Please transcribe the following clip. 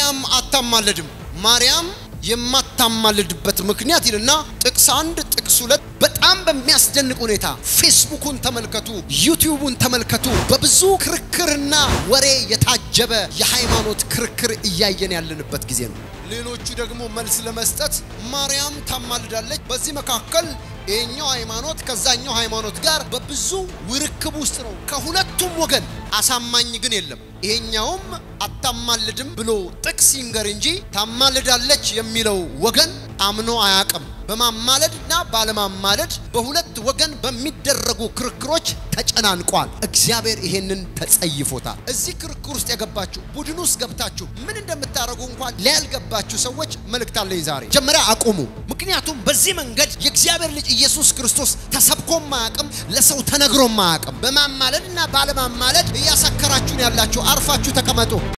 ማርያም አታማልድም። ማርያም የማታማልድበት ምክንያት ይልና ጥቅስ አንድ ጥቅስ ሁለት በጣም በሚያስደንቅ ሁኔታ ፌስቡኩን ተመልከቱ፣ ዩቲዩቡን ተመልከቱ። በብዙ ክርክርና ወሬ የታጀበ የሃይማኖት ክርክር እያየን ያለንበት ጊዜ ነው። ሌሎቹ ደግሞ መልስ ለመስጠት ማርያም ታማልዳለች። በዚህ መካከል ይሄኛው ሃይማኖት ከዛኛው ሃይማኖት ጋር በብዙ ውርክብ ውስጥ ነው። ከሁለቱም ወገን አሳማኝ ግን የለም። ይሄኛውም አታማልድም ብሎ ጥቅስ ይንገር እንጂ ታማልዳለች የሚለው ወገን አምኖ አያቅም። በማማለድና ባለማማለድ በሁለት ወገን በሚደረጉ ክርክሮች ተጨናንቋል። እግዚአብሔር ይሄንን ተጸይፎታል። እዚህ ክርክር ውስጥ የገባችሁ ቡድን ውስጥ ገብታችሁ ምን እንደምታደርጉ እንኳን ሊያልገባችሁ ሰዎች መልእክት አለኝ ዛሬ። መጀመሪያ አቁሙ። ምክንያቱም በዚህ መንገድ የእግዚአብሔር ልጅ ኢየሱስ ክርስቶስ ተሰብኮም አያቅም፣ ለሰው ተነግሮም አያቅም። በማማለድና ባለማማለድ እያሰከራችሁን ያላችሁ አርፋችሁ ተቀመጡ።